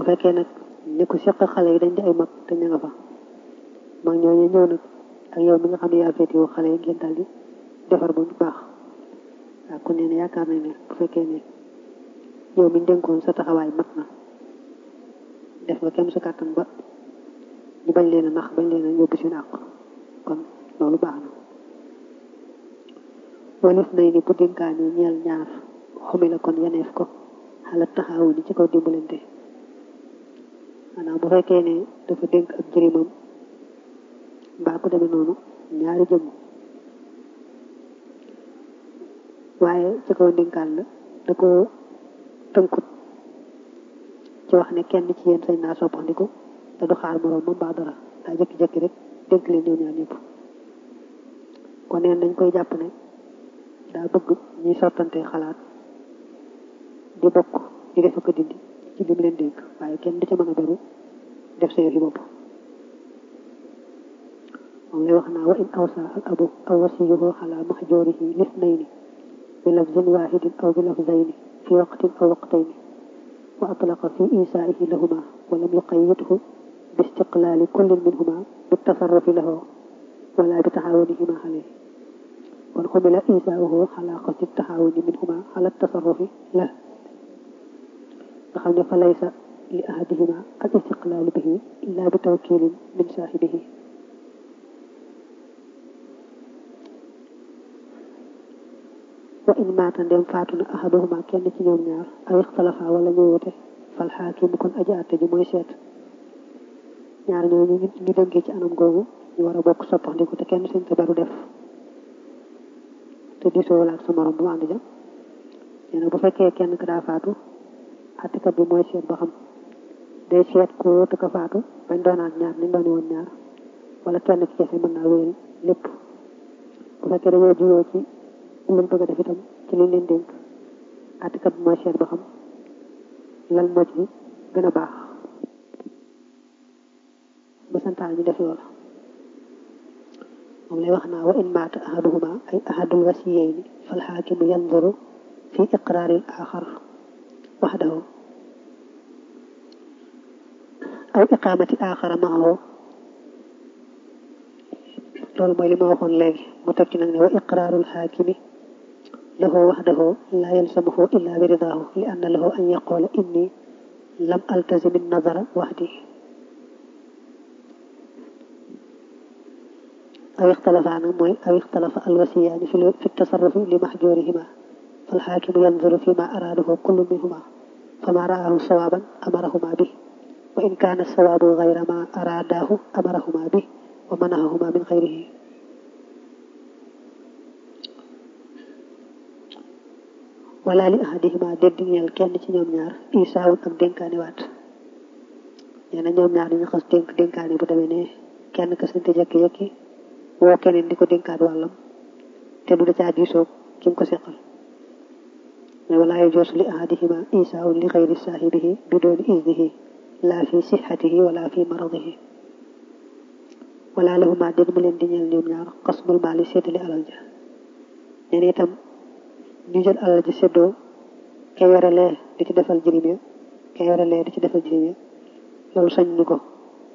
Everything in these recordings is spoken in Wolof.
fekkee nag ñi ko seq xale yi dañ di ay mag te ña nga fa mag ñooñu ñëw nag ak yow mi nga xam ne yaa féetewoo xale yi ngeen daal di defar ba mu baax waaw kon nee na yaakaar nañ ne bu fekkee ne yow mi dénkoon sa taxawaay mat na def nga kem sa kàttan ba ñu bañ leen a nax bañ leen a yóbbu seen àq kon loolu baax na walif nay ni bu dénkaane ñeel ñaar xumi la kon yeneef ko xalaat taxawu ni ci kaw dimbalante maanaam bu fekkee ne dafa dénk ak jërimam mbaa ko demee noonu ñaari jëmm waaye ci kaw dénkaan la da ko tënkut ci wax ne kenn ci yéen sañ naa soppandiku te du xaar moroom moom baa dara daa jëkki-jëkki rek dénk leen ñoom ñaar ñëpp kon neen dañ koy jàpp ne daa bëgg ñuy sottante xalaat di bokk di def ko dindi ci li mu leen dénk waaye kenn du ca mën a beru def sa yëfi bopp moom lay wax naa wa in awsa al abu aw wasiyuhu ala mahjurihi lisnayni bi lafzin wahidin aw bi lafzayni fi waqtin aw waqtayni wa atlaqa fi isaihi lahuma wa lam yuqayyidhu bi istiqlali kullin minhuma bi tasarrufi lahu wala bi taxawunihima alayhi kon xumila isaauhu ala qasdi taxawuni minhuma ala tasarrufi la nga xam ne fa laysa li ahadihima al istiqlaalu bihi illa bi tawkilin min saahibihi wa in maata ndem faatu na ahaduhuma kenn ci ñoom ñaar aw ixtalafa wala ñu wute fal xaakimu kon aji àtte ji mooy seet ñaar ñooñu ñu dënkee ci anam googu ñu war a bokk soppandiku te kenn seen ko baru def te diisoo wala ak sa morom bu mu ànd ja nee na bu fekkee kenn ka daa faatu àttekat bi mooy seet ba xam day seet ko wóotu ko faatu bañ doonaat ñaar ni doon woon ñaar wala kenn ci kese mën naa wéyal lépp bu fekkee dañoo juyoo ci luñ bëgg a def itam ci liñ leen dénk àttekat bi mooy seet ba xam lan moo ci gën a baax ba santaan ñu def loola moom lay wax naa wa in maata ahaduhuma ay ahadul wasiyayni fal xaakimu yanduru fi iqraaril axar waxdahu aw iqaamati axara maahu loolu mooy li ma waxoon léegi mu teg ci nag ne wa iqraarul xaakimi lahu waxdahu laa yalsamuhu illa bi ridaahu li anna lahu an yaqula inni lam altazim nazara waxdi aw ixtalafa nag mooy aw ixtalafa alwasiyaani fi fi tasarrufi li maxjoorihima falxaakimu yanzuru fi ma araadahu kullu minhuma fama raahu sawaaban amarahuma bi wa in kaana sawaabu gayra ma araadaahu amarahuma bi wa manahahuma min xayrihi wala li ahadihima dédd ñeel kenn ci ñoom ñaar isaawun ak dénkaani waat nee na ñoom ñaar dañu xas dénk dénkaani bu demee ne kenn ka sante jekki-jekki woo keneen di ko dénkaat wàllam te du da caa diisoog ki mu ko seqal mais wala yajuuzu li ahadihima isaawun li xayri saahibihi bi dooni iznihi laa fi sixatihi wala fi maradihi wala lahuma déet mu leen di ñeel ñoom ñaar xasmul maali séddale alal ja nee na itam ñu jël alal ji séddoo ke yore lee di ci defal jirim ya ke yore lee di ci defal jirim ya loolu sañ ñu ko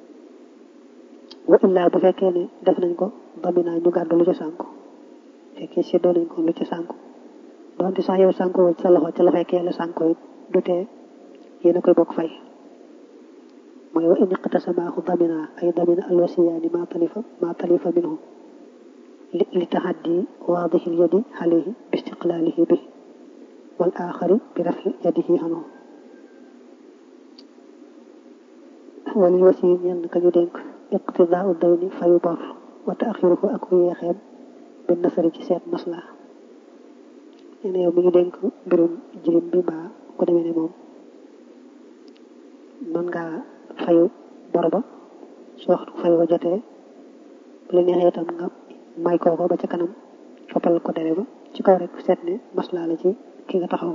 wa illaa bu fekkee ne def nañ ko baminaa ñu gàddu lu ca sànku fekkee séddoo nañ ko lu ca sànku doonte sax yow sànku sa loxo ca la fekkee la sànku it du tee yéen a koy bokk fay mooy wa in iqtasamaahu daminaa ay damina alwasiyaani maa talifa maa talifa minhu li taxaddi waadihi lyadi alayhi bi istiqlaalihi bi wal aaxari bi rafi yadihi anhu walil wasi ñenn ka ñu dénk iqtidaau dayni fayu bor wa taaxiruhu ak yeexeem bi nasari ci seet maslaa nee na yow mi ñu dénk mbirum jirim bi mbaa ko demee ne moom mën ngaa fayu bor ba su waxtu fayu ba jotee bu la neexee itam nga may kooko ba ca kanam foppal ko dere ba ci kaw rek seet ne maslaa la ci ki nga taxaw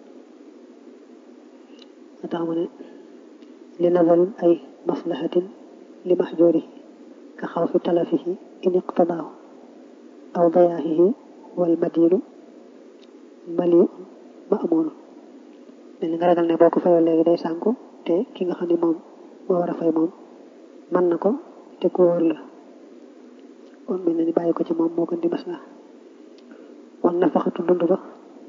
nga tax mu ne li nazarin ay maslahatin li maxjoorihi ka xaw fi talafihi in iqtadaahu aw dayaahihi wal madiinu maliun maamuunu mel ni nga ragal ne boo ko fayoo léegi day sànku te ki nga xam ne moom moo war a fay moom mën na ko te ku wóor la kon mel na ni bàyyi ko ci moom moo gën di mas la wan na faxatu dund ba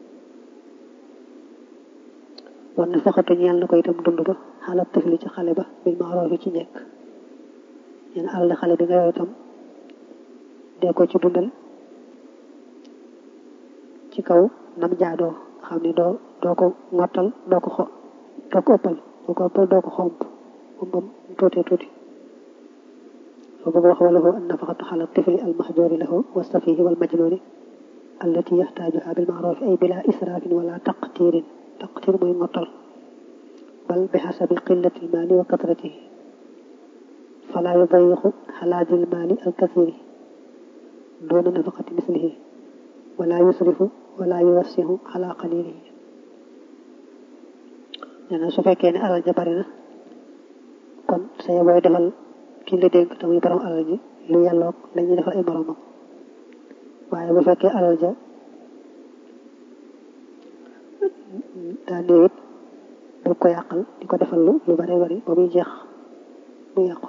wan na faxatu ñeel na ko itam dund ba xalaat tëfli ci xale ba bil maaroof ci njekk ñeen alal xale bi nga yor itam dee ko ci dundal ci kaw nam jaadoo xam ne doo doo ko ngottal doo ko xo doo ko ëppal doo ko ëppal doo ko xomp moom moom tuutee tuuti soo bëgg wax wala ko an nafaqatu xala tifli al mahjuri lahu wa safihi wal majnuni allati yaxtaajuha bil maarufi ay bila israafin wala taqtirin taqtir mooy ngottal bal bi xasabi qillati al maali wa katratihi fala yudayiqu xalaadi al maali al kathiri doona nafaqati mislihi wala yusrifu wala yuwassihu ala qalilihi nee na su fekkee ne alal ja bari na kon say booy defal kii la dénk te muy borom alal ji lu yelloog la ñuy defal ay moromam waaye bu fekkee alal ja daa néewit bu ko yàqal di ko defal lu lu bari bari ba muy jeex mu yàqu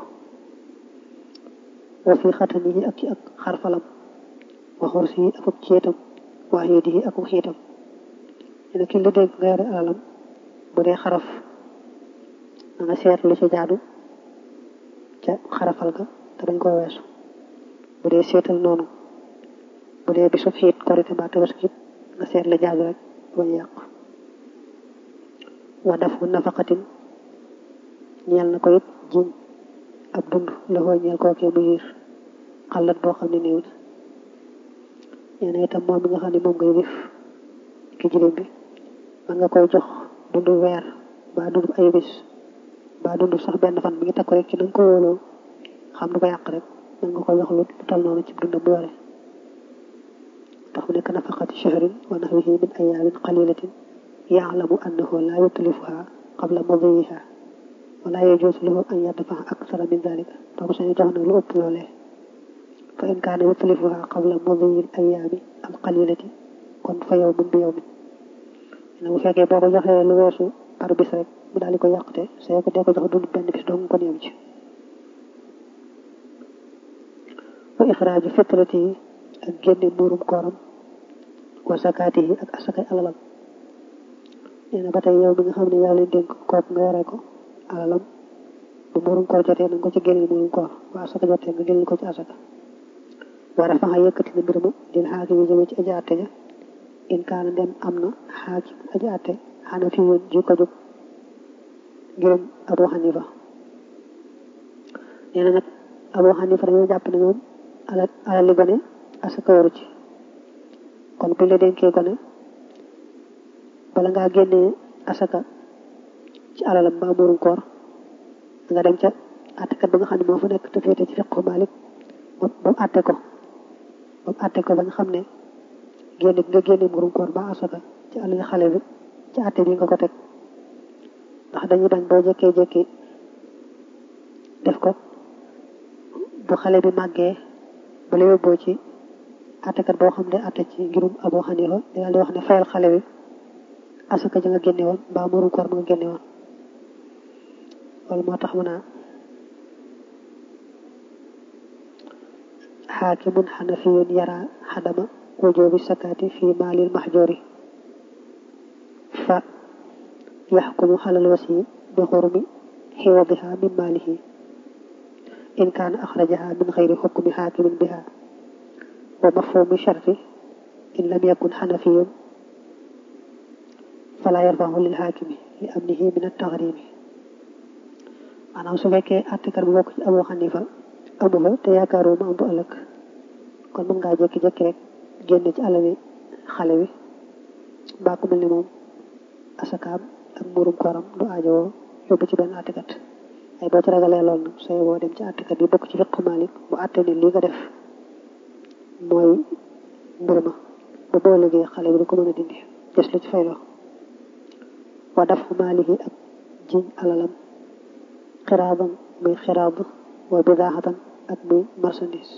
wa fi xatani yi ak ci ak xarfalam wa xursi yi ak ak ceetam waa xiiti yi ak xiitam ne ki la dénk nga yore alalam bu dee xaraf na nga seet lu ci jaadu ca xarafal ga te bañ koo weesu bu dee seetal noonu bu dee bisu xiit korite mbaa tabaski it nga seet la jaadu rek bañ yàq wa dafu nafaqatin ñeel na ko it jiñ ab dund la koo ñeel kookee mu yiir xalat boo xam ne néew na nee na itam moom mi nga xam ne moom ngay def ki jirim bi man nga koy jox dund weer ba dund ay bis ba dund sax benn fan mi ngi takk rek ci na nga ko wóoloo xam du ko yàq rek man nga koy jox lu tal noonu ci dund bu yore tax mu nekk nafaqati shahrin wa nahwihi min ayaamin qalilatin yaalamu annahu la yutlifuha qabla madiyiha wala yajuusu lahu an yadfa'a akthara min dalika donc sañu jox nag lu ëpp loolee fa in kaana yutlifuha qabla madiyi al ayaami al qalilati kon fa yawmun bi yawmin ne bu fekkee boo ko joxee lu weesu par bis rek mu daal di ko yàqte soo ko dee ko jox dund benn bis dong kon yem ci wa ixraaju fitrati yi ak génne muurum kooram wa sakaati yi ak asakay alalam nee na ba tey yow mi nga xam ne yaa leen dénk kook nga yore ko alalam bu muurum koor jotee na nga ko ci génneel muurum koor wa asaka jotee nga génneel ko ci asaka war a faxa yëkkati na mbir ma dil xaaki yi jëmee ci aji àtte ja in kaana dem am na xaakim aji àtte xana fi yoon ji ko jóg ngërëm Abu Xanifa nee na nag Abu Xanifa dañoo jàpp ne moom ala alal li gone asaka waru ci kon buñ la dénkee gone bala ngaa génnee asaka ci alalam mbaa muurum koor nga dem ca àttekat ba nga xam ne moo fa nekk te féete ci fiqhu Malik ba mu àtte ko ba mu àtte ko ba nga xam ne génne nga génne muurum koor ba asaka ci alal xale bi ci àtte bi nga ko teg ndax dañuy bañ boo jékkee jékki def ko bu xale bi màggee ba la yóbboo ci àttekat boo xam ne àtte ci ngirum Abu Xanifa dina di wax ne fayal xale bi asaka ja nga génne woon mbaa muurum koor ma nga génne woon loolu moo tax mu naa xaakimun xanafiyun yara xadama wujubi sakaati fi maalil mahjuri fa yaxkumu xalal wasi bi xurmi xiwadiha min maalihi in kaana axrajaha min xayri xukmi xaakimin biha wa mafhumi sharti in lam yakun xanafiyun fala yarfahu lil xaakimi li amnihi min attaxrimi maanaam su fekkee àttekat bu bokk ci Abu Xanifa amu fa te yaakaaroo ma am bu ëllëg kon mën ngaa jékki-jékki rek génne ci alali xale bi mbaa ku mel ni moom asakaam ak muurum kooram du aajowoo yóbbu ci benn àttekat ay boo ci ragalee lool nag sooy boo dem ci àttekat bi bokk ci fiqhu Malik mu àtte ne lii nga def mooy mbir ma ba boo liggéey xale bi du ko mën a dindi des lu ci fayloo wa daf maalihi ak jiñ alalam xiraaban muy xiraab wa bidaaxatan ak muy marchandise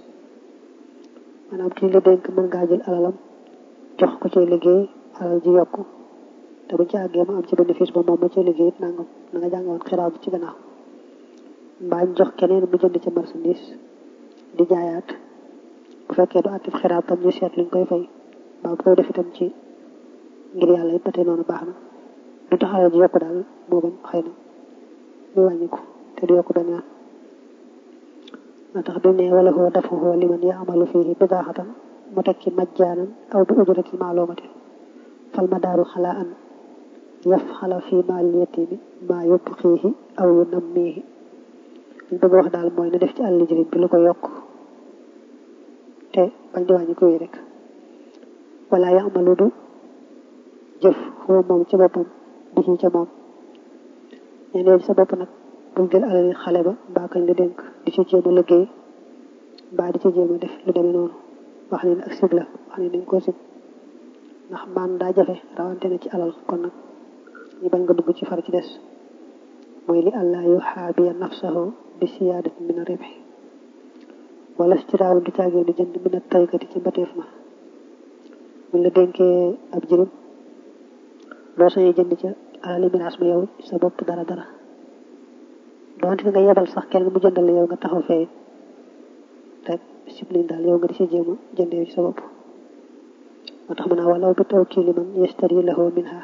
maanaam kii la dénk mën ngaa jël alalam jox ko ci liggéey alal ji yokku te te buñ ci àggee ma am ci bénéfice ba moom ma ci liggéey it nangam na nga jàngoon xiraat bi ci gannaaw mbaa ñu jox keneen mu jënd ci marchandise di jaayaat bu fekkee du àttif xiraat tam ñu seet luñ koy fay mbaa bu koy def itam ci ngir yàlla it ba tey noonu baax na du taxawal ji yokk daal moo bañ xëy na muy wàññiku te du yokk benn yoon moo tax bi ne wala hoo dafa hoo liman yaamalu fihi bidaaxatan mu teg ci majjaanan aw bi ujratin maalumatin fal ma daaru xalaa an yaf xala fii maalil yatiimi maa yóbbu xiixi aw yu nammiihi liñ bëgg wax daal mooy na def ci àll jirim bi lu ko yokk te bañ di wàññi ko yi rek wala yaamalu du jëf xoo moom ci boppam di ci ca moom ñeneen sa bopp nag bul jël alal xale ba mbaa kañ la dénk di ci jéem a liggéey mbaa di ci jéem a def lu demee noonu wax ne ak sib la wax ne dañ koo sib ndax maan daa jafe rawante na ci alal kon nag ñu bañ nga dugg ci far ci des mooy li allah yu xaabiya nafsahu bi siyaadati min a ribhi wala stiraawu du caagee di jënd min a taykati ci mbateef ma buñ la dénkee ab jirim doo sañee jënd ca alali miraas ma yow sa bopp dara dara doonte nga yebal sax kenn mu jëndal la yow nga taxaw fee rek discipline daal yow nga di si jéem a jëndee ci sa bopp moo tax mu naa walaw bi tawkiili man yastari lahu minha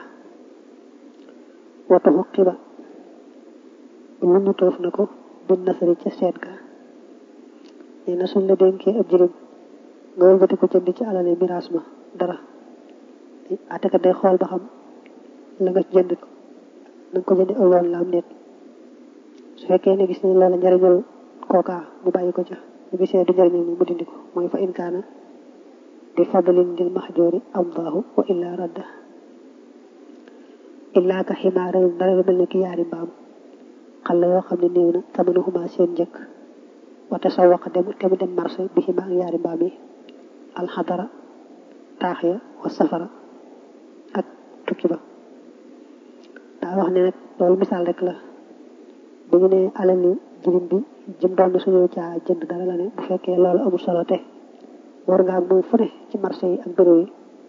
wata xuqiba lu ñu toof na ko bin nasari ca seet ga nee na suñ la dénkee ab jirim nga wëlbati ko jënd ci alali miraas ma dara atekat day xool ba xam la nga jënd ko na nga ko jënd aw yoon la am nit su fekkee ne gis ne loola njariñul kookaa mu bàyyi ko ca bu gisee du njariñul mu dindi ko mooy fa in kaana di fadlin lil mahjoori amdaahu wa illa radda illaa ka ximaara dara lu mel ne ki yaari mbaam xale yoo xam ne néew na tamanuhuma seen njëkk wate sa wax dem te mu dem marché bi xima ak yaari mbaam yi alxadara taax ya wa safara ak tukki ba daa wax ne nag loolu misaal rek la bu ñu ne alali jirim bi jëm doon na suñu caa jënd dara la ne bu fekkee loolu amul solo te war ngaa mooy fu ne ci marché yi ak bureau yi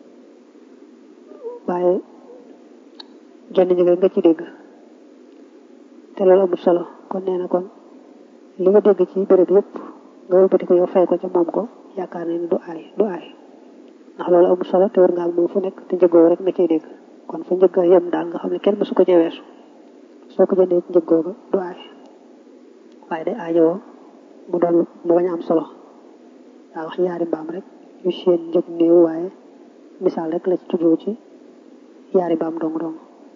waaye jonn njëge nga ci dégg te loolu amul solo kon nee na kon li nga dégg ci béréb yëpp nga wëlbati ko yow fay ko ca moom ko yaakaar ne ni du aay du aay ndax loolu amul solo te war ngaa moom fu nekk te njëgoo rek nga ciy dégg kon fa njëgg yem daal nga xam ne kenn mësu ko cee weesu soo ko jëndee ci njëggoo ga du aay waaye day aajowoo mu doon mu bañ a am solo daa wax ñaari mbaam rek yu seen njëg néew waaye misaal rek la ci tuddoo ci yaari mbaam dong dong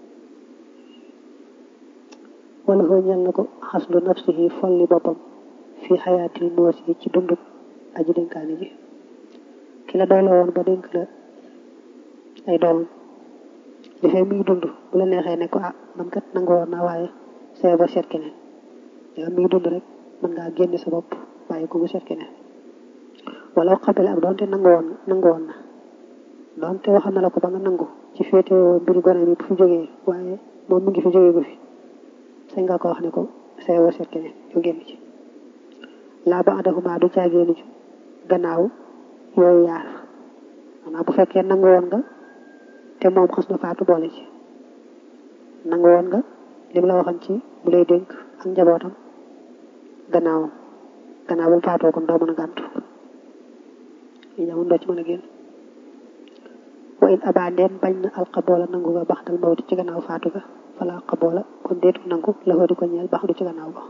wala foo ñel na ko xaslu nafsihi folli boppam fii xayaatil moos yi ci dundub aji dénkaani ji ki la doy la woon ba dénk la ay doomam li fee muy dund bu la neexee ne ko ah man kat nangu woon naa waaye see ba seet keneen yow muy dund rek mën ngaa génne sa bopp bàyyi ko mu seet keneen wala xabale ak doonte nangu woon nangu woon na doonte waxal na la ko ba nga nangu ci féetewoo mbiri gone bi bu fi jógee waaye moom mu ngi fi jógee gu fi sañ nga ko wax ne ko see ba seet keneen yow génn ci laa ba adahuma du caagéenu ci gannaaw yooyu yaar maanaam bu fekkee nangu woon nga te moom xas na faatu boole ci nangu woon nga lim la waxoon ci bu lay dénk ak njabootam gannaawam gannaaw bu mu faatoo kon doo mën a gàntu yi jamono doo ci mën a génn wa in abandeen bañ na alxaboola nangu ga bax dal mawti ci gannaaw faatu ga fala xaboola kon déetu nangu la fa di ko ñeel bax du ci gannaaw ba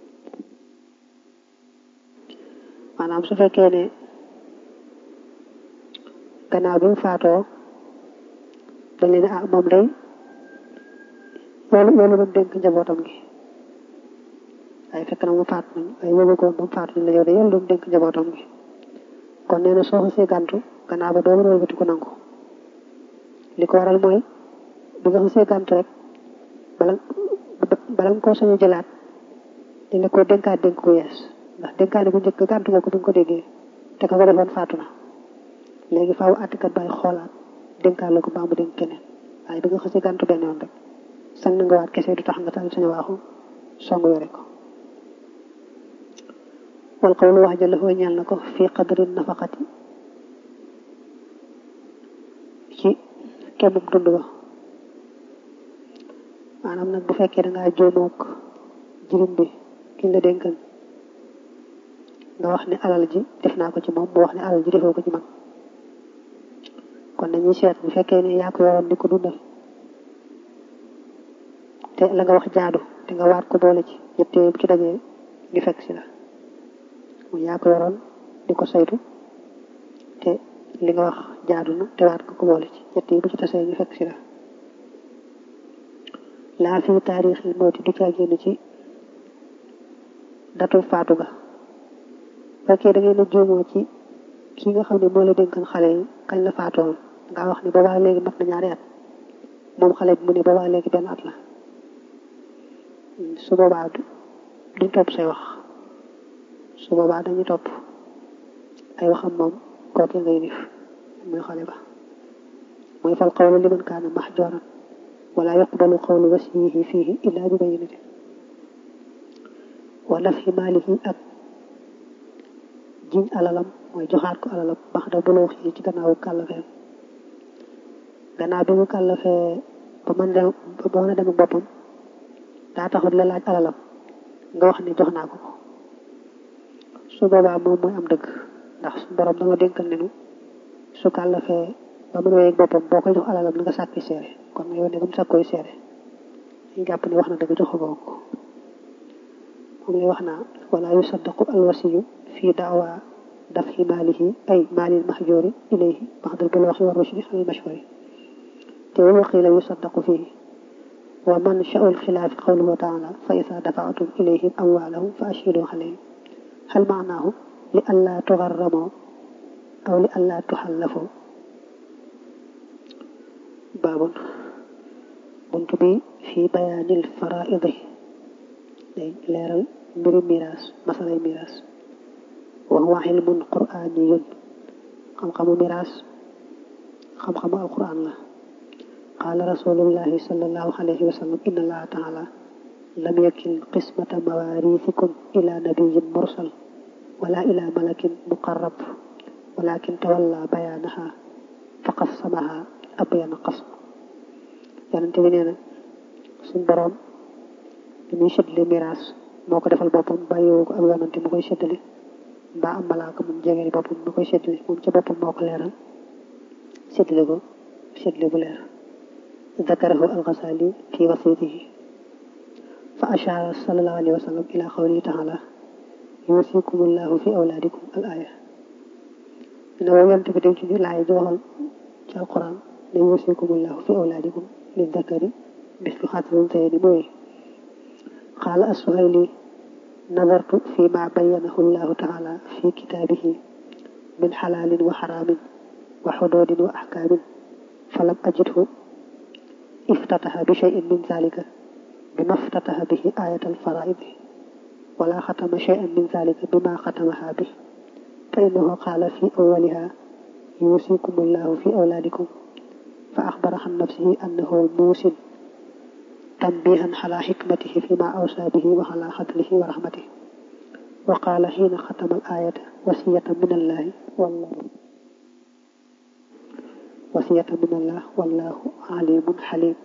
maanaam su fekkee ne gannaaw bi mu faatoo dañ leen ah moom day loolu loolu doon dénk njabootam gi waaye fekk na mu faat nañ waaye yóbbu ko ba mu faatu nañ la yow de yàlla doon dénk njabootam gi kon nee na soo xasee gàntu gannaaw ba doo mën a wëlbati ko nangu li ko waral mooy bi nga xasee gàntu rek bala bala nga koo sañu jëlaat dañ la ko dénkaat dénk ko yees ndax dénkaane bu njëkk gàntu nga ko bi nga ko déggee te ka ko defoon faatu na léegi faaw àttikat bay xoolaat dénkaat la ko baa mu dénk keneen waaye bi nga xasee gàntu benn yoon rek sañ na nga waat kese du tax nga tal sañu waaxu song yore ko wal qawlu wax ja la ñeel na ko fii qadri nafaqati ci kemub dund ba maanaam nag bu fekkee da ngaa jóomook jirim bi kiñ la dénkan nga wax ne alal ji def naa ko ci moom mu wax ne alal ji defoo ko ci man kon dañuy seet bu fekkee ne yaa ko yoroon di ko dundal te la nga wax jaadu te nga waat ko boole ci ñett yooyu bu ci dajee ñu fekk si la mu yaa ko yoroon di ko saytu te li nga wax jaadu na te waat ko ko boole ci ñett yi bu ci tasee ñu fekk si la laa fi taarixil mawti du caa génn ci datu faatu ga fekkee da ngeen a juumoo ci kii nga xam ne moo la dénkan xale yi kañ la faatoon nga wax ni boobaa léegi mat na ñaari at moom xale bi mu ne boobaa léegi benn at la su boobaa duñ topp say wax su boobaa dañuy topp ay waxam moom kooke ngay nif muy xale ba mooy fal qawlu liman kaana mahjuran wala yuqbalu qawlu wasiyihi fiihi illa bi bayyinatin wa nafhi maalihi ak jiñ alalam mooy joxaat ko alalam bax da buloo xii ci gannaawu kàllafee gannaaw bi mu kàllafee ba mën dem ba mën a dem ak boppam daa taxut la laaj alalam nga wax ne jox naa ko ko su boobaa moom mooy am dëgg ndax su borom dama dénkal ne nu su kàllafee ba mën a wéy ak boppam boo koy jox alalam na nga sàkki seere kon yow ne ba mu sàkkooy seere ñu jàpp ne wax na dëgg joxagoo ko moom lay wax naa wala yusaddaqu alwasiyu fi daawa dafhi maalihi ay maalil mahjuri ilayhi baxdal bulooxi wa rushdi al mashhuri te wa qiila yusaddaqu fihi wa man sha'u alxilaafi qawluhu taala fa ida dafaatum ilayhim amwaalahum fa ashhidu alayhim hal maanaahu li allaa tugarramoo aw li allaa tuxallafoo baabun bunt bi fii bayaanil faraidi day leeral mbiru miraas masalay miraas wa huwa ilmun quraaniyun xam-xamu miraas xam-xamu alquran la qaala rasulullahi sallallahu alayhi wa sallam inna allaha taala lam yakil qismata mawaarisikum ila nabiyin mursal wala ila malakin muqarrab walakin tawalla bayaanaha fa qassamaha abyana qasm yonente bi nee na suñ boroom li muy séddale miraas moo ko defal boppam bàyyiwu ko ak yonante mu koy séddale mbaa am malaaka moom jegeel boppam mu koy séddale moom ca boppam moo ko leeral séddale ko séddale bu leer ذكره الغزالي في وسيطه فأشار صلى الله عليه وسلم إلى قوله تعالى يوصيكم الله في أولادكم الآية إن ويلت بدم ci laay joxal ci alquran ne يوصيكم الله في أولادكم للذكر مثل حظ الأنثيين mooy قال السهيلي نظرت فيما بينه الله تعالى في كتابه من حلال وحرام وحدود وأحكام فلم أجده افتتح بشيء من ذلك بما افتتح به آية الفرائض ولا ختم شيئا من ذلك بما ختمها به فإنه قال في أولها يوصيكم الله في أولادكم فأخبر عن نفسه أنه موسن تنبيها على حكمته فيما أوصى به وعلى عدله ورحمته وقال حين ختم الآية وصية من الله والله وصية من الله والله عليم حليم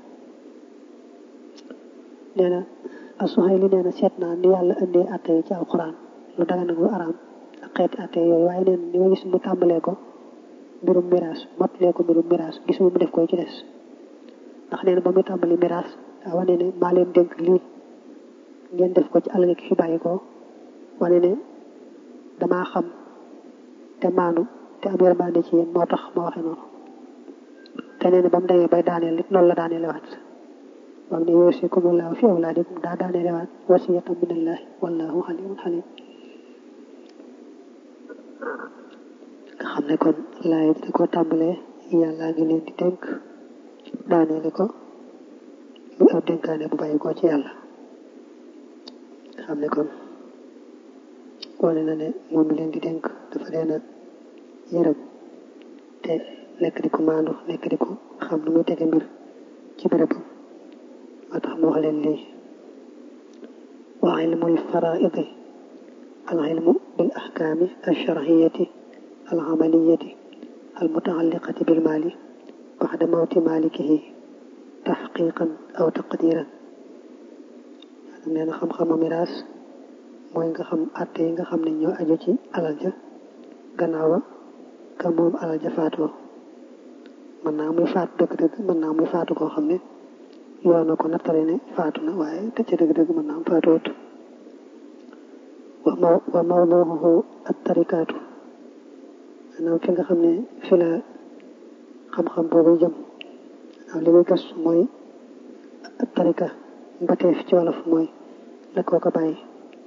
nee na As-Suhayli nee na seet naa ni yàlla indee atte yi ci alquran lu dagan ak lu araam ak xeeti atte yooyu waaye nee na ni ma gis mu tàmbalee ko mbirum miraas mottalee ko mbirum miraas gisuma mu def koy ci des ndax nee na ba muy tàmbali miraas daa wane ne maa leen dénk lii ngeen def ko ci alal ki fi bàyyi ko wane ne damaa xam te maanu te am yërmande ci yéen moo tax ma waxe noonu te nee na ba mu demee bay daaneel it noonu la daaneel waat bam ne yuusikumullahu fi awlaadikum daa daaneel waat wasiyatan minallahi wallahu alimun halim nga xam ne kon laay da ko tàmbalee yàlla ngi leen di dénk daaneele ko lu aw dénkaane bu bàyyi ko ci yàlla nga xam ne kon wane na ne moom mi leen di dénk dafa leen a yërëm te nekk di ko maandu nekk di ko xam nu muy tege mbir ci bérébam moo tax mu wax leen lii wa ilmul faraidi al ilmu bil ahkaami alsharciyati alcamaliyati almutacalliqati bilmaali baxda mawti maalikihi taxqiqan aw taqdiran nee na xam-xamu miraas mooy nga xam àtte yi nga xam ne ñoo aju ci alal ja gannaaw ba ka moom alal ja faatoo mën naa muy faatu dëgg-dëgg mën naa muy faatu koo xam ne yoon na ko nattale ne faatu na waaye te ci dëgg-dëgg mën naa am faatuwut wa maw wa mawduuhu at tarikaatu maanaam fi nga xam ne fi la xam-xam boobu jëm maanaam li muy gëstu mooy at tarika mbateef ci wolof mooy la koo ko bàyyi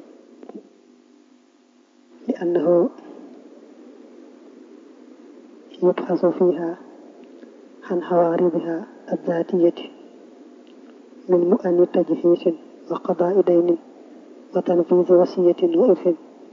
li annahu yubxasu fiha عن حواربها الذاتية من مؤن تجهيز وقضاء دين وتنفيذ وصية وإرث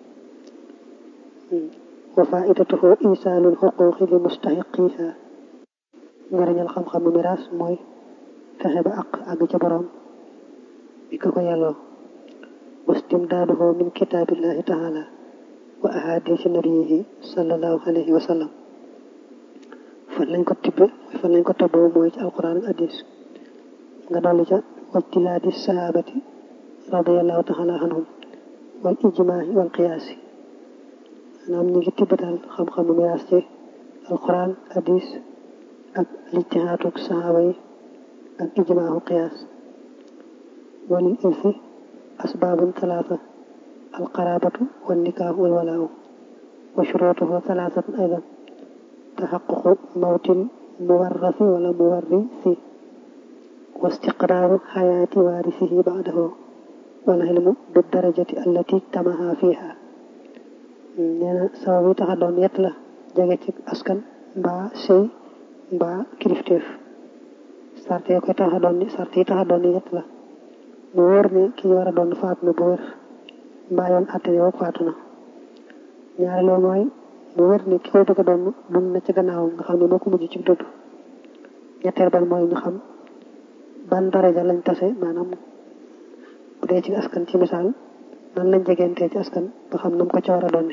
وفائدته إيصال الحقوق لمستحقيها njariñal xam-xamu miraas mooy fexe ba àq àgg ca borom bi ko ko yàlloo wastimdaaduhu min kitaabillahi taala wa ahadisi nabiyihi sallallahu alayhi wa sallam fan lañ ko tibbe fan lañ ko tabboo mooy ci alquran ak hadis nga dolli ca wajtilaadi sahabati radiallahu taala anhum wal ijmaahi wal qiyaasi maanaam ñu ngi tibbatal xam-xamu miraas ci alquran hadis ak lijtihaatuk sahaba yi ak ijmaahu qiyaas walil irsi asbaabun talaata alqaraabatu wal nikaahu wal walaawu wa shuruutuhu talaatatan aydan taxaququ mawtil muwarrasi wala muwarrisi wa istiqraaru xayaati waarisihi baadahu wal ilmu bi darajati allati tamaha fiha nee na sabab yi tax a doon yett la jege ci askan mbaa sëy mbaa kilifteef sart yi koy tax a doon sart yi tax a doon yett la mu wóor ne ki ñu war a doon faatu na bu wér mbaa yoon àtte ne woog faatu na ñaareel mooy mu wér ne ki koy bëgg a doon dund na ci gannaaw nga xam ne moo ko mujj ci dund ñetteel ban mooy ñu xam ban daraja lañ tase maanaam bu dee ci askan ci misaal nan lañ jegentee ci askan ba xam nam ko ci war a doon ne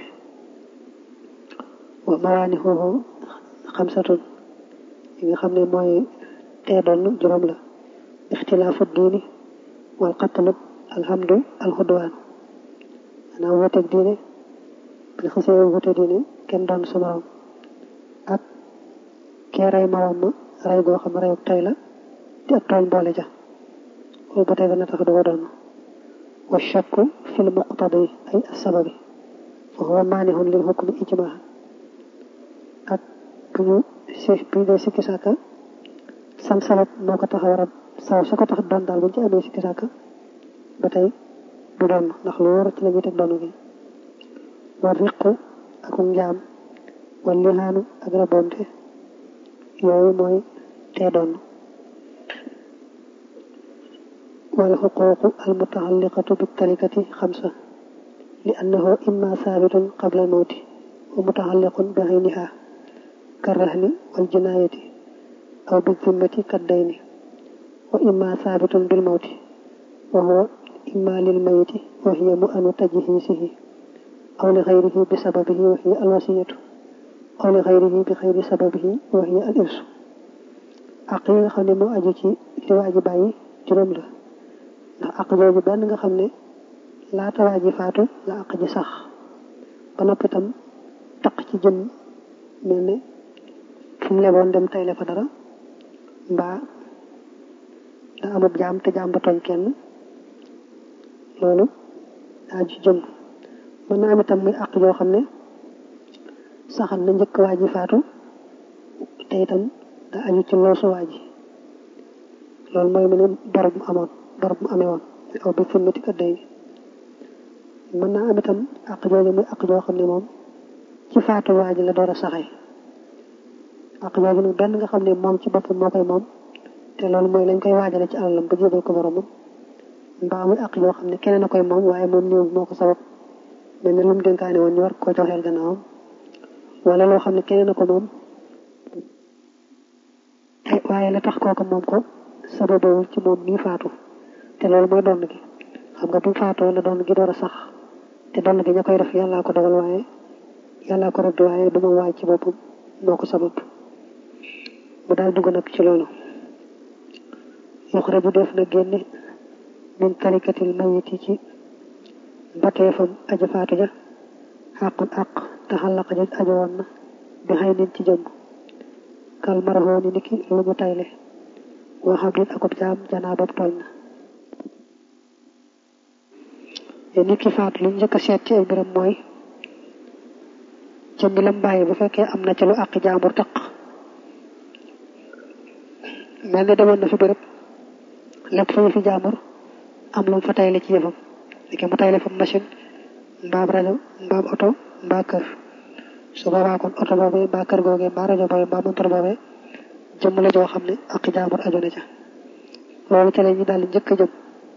wa mawaani xooxu xamsatun yi nga xam ne mooy tee doon juróom la ixtilaafu diini wal qatlu alhamdu alxudwaan maanaam wuteeg diine bi xasee wute diine kenn doon sa morom ak kee rey morom ma rey goo xam reyu tey la di ak tooñ boole ja loolu ba tey dana tax du ko doon wa shakku fil muqtadi ay sababi fa huwa maanihun lil hukmi ijmaa ak bu ñu si bu ñu dee sikki sàkka sam sabab moo ko tax a war a saw su ko tax doon daal bu ñu ci amee sikki sàkka ba tey du doon ndax lu wóor ci la ñuy teg doonu gi wa riqu ak njaam wal lihaanu ak rabonte yooyu mooy tee doon wal xuquuqu al mutaalliqatu bi tarikati xamsa li annahu imma saabitun qabla mawti wa mutaalliqun bi ayniha karrahni wal jinaayati aw bi zimmati kaddayni wa imma saabitun bil mawti wa huwa imma lil mayiti wa hiya mu anu tajhiisihi aw li xayrihi bi sababihi wa hiya al wasiyatu aw li xayrihi bi xayri sababihi wa hiya al irsu àq yi nga xam ne moo aju ci li waa ji bàyyi juróom la ndax àq jooju benn nga xam ne laata waa ji faatu la àq ji sax ba noppi itam taq ci jëm mel ne fu mu leboon dem tayle fa dara mbaa da amub jaam te jaam ba tooñ kenn loolu daa ji jëm mën na am itam muy àq joo xam ne saxal na njëkk waa ji faatu te itam da aju ci loosu waa ji loolu mooy mu ne bor bu amoon bor bu amee woon aw bi fimmati kat day mën naa am itam àq jooju muy àq joo xam ne moom ci faatu waa ji la door a saxee àq jooju nag benn nga xam ne moom ci boppam moo koy moom te loolu mooy lañ koy waajale ci alalam ba jébal ko boromam mbaa muy àq joo xam ne keneen a koy moom waaye moom ñëw moo ko sabab mel ne lu mu dénkaane woon ñu war koo joxeel gannaawam wala loo xam ne keneen a ko moom waaye la tax kooku moom ko sababawul ci moom mii faatu te loolu mooy donn gi xam nga bu faatoo la donn gi door a sax te donn gi ña koy def yàllaa ko dogal waaye yàllaa ko rëdd waaye du ma waaj ci boppam moo ko sabab mu daal dugg nag ci loolu yuxraju def na génne min tarikatil mayiti ci mbateefam aja faatu ja xàqun àq taxallaqa joj ajo woon na bi xay nin ci jëmm kal maraxoo ni niki lu ñu tayle woo xam nit akub jaam janaa bopp tooñ na nit ki faatu li njëkk a seet ci ay mbiram mooy jëmmi lam bàyyi bu fekkee am na ca lu àq jaambur taq mel ne demoon na fi bërëb lépp fa fi jaambur am lu mu fa tayle ci yëfam li mu tayle fa machine mbaam rajo mbaam oto mbaa kër su boobaa kon oto boobee mbaa kër googee mbaa rajo boobee mbaa montor boobee jëmm la joo xam ne àq jaambur aju na ca loolu ca la ñu daal di njëkk a jëm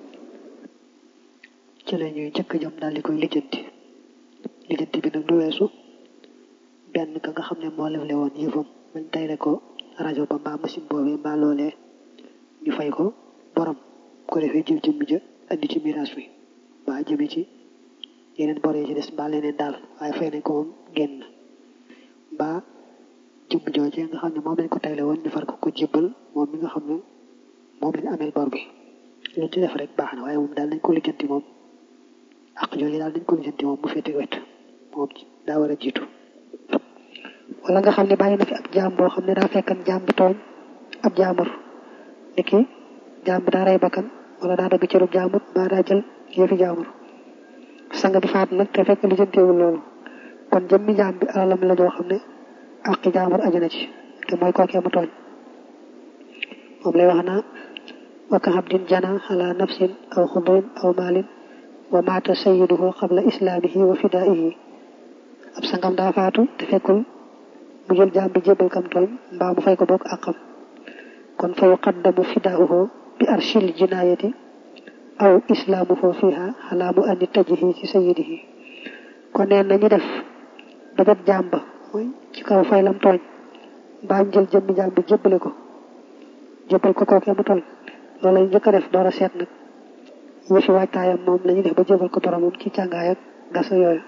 ci la ñuy njëkk jëm daal di koy lijjanti lijjanti bi nag du weesu benn ka nga xam ne moo lefle woon yëfam bañ tayle ko rajo ba mbaa machine boobee mbaa loolee ñu fay ko borom ko defee jël jëmmi ja andi ci miraas bi mbaa jëme ci yeneen bor yi ci des mbaa leneen daal waaye fay nañ ko moom génn mbaa jëmm joojee nga xam ne moom lañ ko tayle woon ñu far ko ko jébbal moom mi nga xam ne moom lañ ameel bor bi lu ci def rek baax na waaye moom daal nañ ko lijjanti moom ak jooju daal nañ ko lijjanti moom bu féete wet moom daa war a jiitu wala nga xam ne bàyyi na fi ab jaam boo xam ne daa fekkan jaam bi tooñ ab jaamur ni ki jaam bi daa rey bakkan wala daa dagg cërub jaamur mbaa daa jël yëfi jaamur sang bi faat nag te fekk lijjanteewul loolu kon jëmmi jaam bi alalam la joo xam ne àqi jaamur aju na ci te mooy kookee mu tooñ moom lay wax naa waka habdin jana ala nafsin aw xudrin aw maalin wa maata sayyiduhu qabla islaamihi wa fidaihi ab sangam daa faatu te fekkul mu jël jaam bi jébbal kam tooñ mbaa mu fay ko bokk àqam kon fa yuqaddamu fidaauhu bi arshil jinaayati aw islaamuhu fiha xalaa mu andi tajihi ci sayyidihi kon neen nañu def ba jot jaam ba mooy ci kaw fay lam tooñ mbaa ñu jël jëmmi jaam bi jébbale ko jébbal ko kookee mu tooñ loolu lañu njëkk a def door a seet nag yëfi waajtaayam moom lañu def ba jébbal ko boromam ci càngaay ak gasa yooyu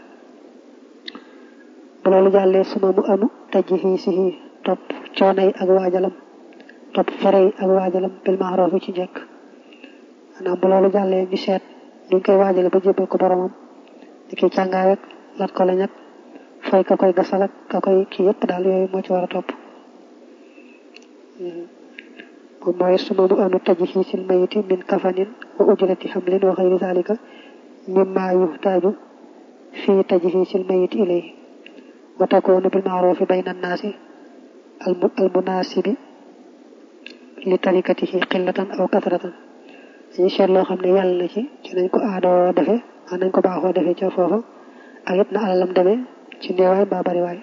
bu loolu jàllee suma mu anu tajji fii si fii topp coono yi ak waajalam topp fere yi ak waajalam bil maaroof ci njëkk maanaam bu loolu jàllee ñu seet ñu koy waajale ba jébbal ko boromam di koy càngaay ak lat ko lañ ak fay ka koy gasal ak ka koy kii yëpp daal yooyu moo ci war a topp moom mooy suma mu anu tajji fii sil mayiti min kafanin wa ujrati hamlin wa xayri zalika mimma yuhtaaju fii tajji fii sil mayiti ilayhi wa takoonu bil maarufi bayna annaasi al munaasibi li tarikatihi qillatan aw kasratan dañu seet loo xam ne yàlla na ci ci nañ ko aadoo defe a nañ ko baaxoo defe ca foofa ak it na alalam demee ci néewaay mbaa bariwaay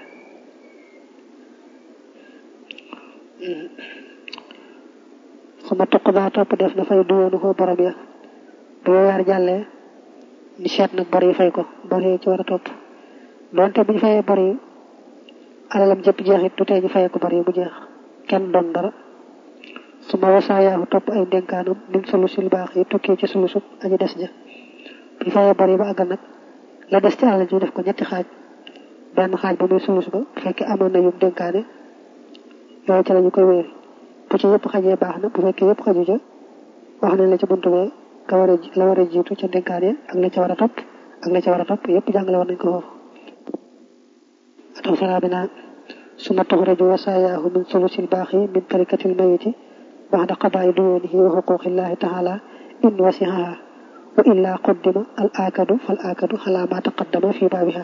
suma tuq daa topp def na fay duwoonu ko borom ya bu yaar jàllee ni seet nag bor yi fay ko bor yi ci war a topp doonte bu ñu fayee bor yi alalam jëpp jeexit du tee ñu fayee ko bor yi mu jeex kenn doon dara su ma wasaayaahu topp ay ndénkaanam min sulusil baax yi tukkee ci sulusub aji des ja bu ñu fayee bor yi ba àggal nag la des ci alal ji def ko ñetti xaaj benn xaaj ba muy sulus ba bu fekkee amoon na yum dénkaane yooyu ci la ñu koy wéeri bu ci yëpp xajee baax na bu fekkee yëpp xaju ca wax nañ la ci buntu bee ka war a la war a jiitu ca dénkaane ak la ca war a topp ak la ca war a topp yëpp jàngale war nañ ko foofu atam saraa bi naan suma tuxraju wasaayaahu min sulusil baaxi min tarikatil mayiti baxda qadaai duyunihi wa xuquqillahi taala in wasihaha wa illa quddima al aakadu fal aakadu xalaa ma taqaddama fi baabiha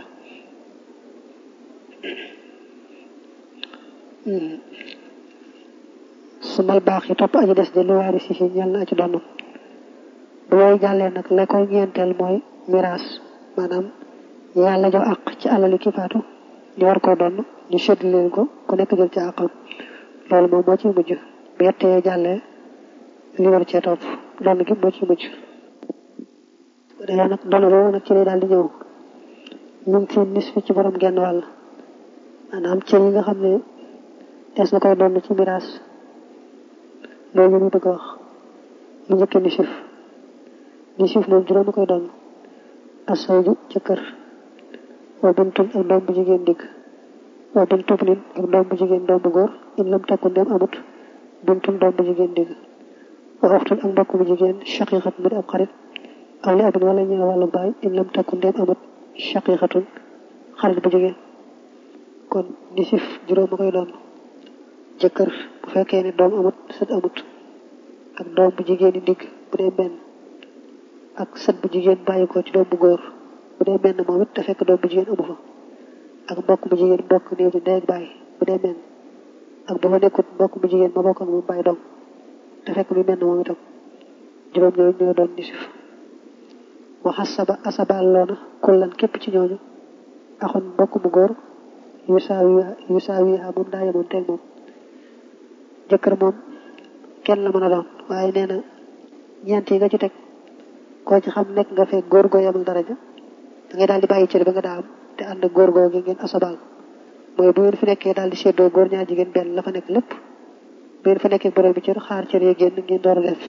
sumal baax yi topp aji des de lu waari si si ñel na aji donn bu yooyu jàllee nag la koy ñeenteel mooy miraas maanaam yàlla jox àq ci alali ki faatu ñu war koo donn ñu sedd leen ko ku nekk jël ci àqam loolu moom moo ciy mujj bu yettee jàllee li war cee topp donn gi moo ciy mujj dañoo nag donn boobu nag ci lay daal di ñëw ñu ngi fi nis fi ci borom genn wàll maanaam cër yi nga xam ne des na koy donn ci miraas loolu ñu bëgg a wax mu njëkkee ni sif ni sif moom juróomi koy donn asooju ca kër wa bintun ak doom bu jigéen digg wa bintub nin ak doom bu jigéen doom bu góor in lam takku ndem amut bintun doom bu jigéen digg wa waxtul ak mbokk mu jigéen shaqiqat mu di ab xarit aw li abin wala ñëw wàllu baay in lam takku ndéem amut shaqiqatun xarit bu jigéen kon nisif juróom a koy doon jëkkër bu fekkee ne doom amut sët amut ak doom bu jigéen yi ndigg bu dee benn ak sët bu jigéen bàyyi ko ci doom bu góor bu dee benn moom it te fekk doom bu jigéen amu fa ak mbokk bu jigéen mbokk néew bi ndey ak bàyyi bu dee benn ak bu fa nekkut mbokk bu jigéen ma bokk ak moom bàyyi doom te fekk mi benn moom itam juróom ñooyu ñooy doon nisif wa xasaba asabal loona kullan képp ci ñooñu axoon mbokk mu góor yu saawi yu saawi moom daa yemoon teeg moom jëkkër moom kenn la mën a doon waaye nee na ñeent yi nga ci teg koo ci xam nekk nga fekk góor goo yemal daraja da ngay daal di bàyyi cër ba nga daa am te ànd ak góor goo gi ngeen asabal mooy bu ngeen fi nekkee daal di séddoo góor ñaar jigéen benn la fa nekk lépp bu ngeen fa nekkee borom bi cër xaar cër yi génn ngeen door a def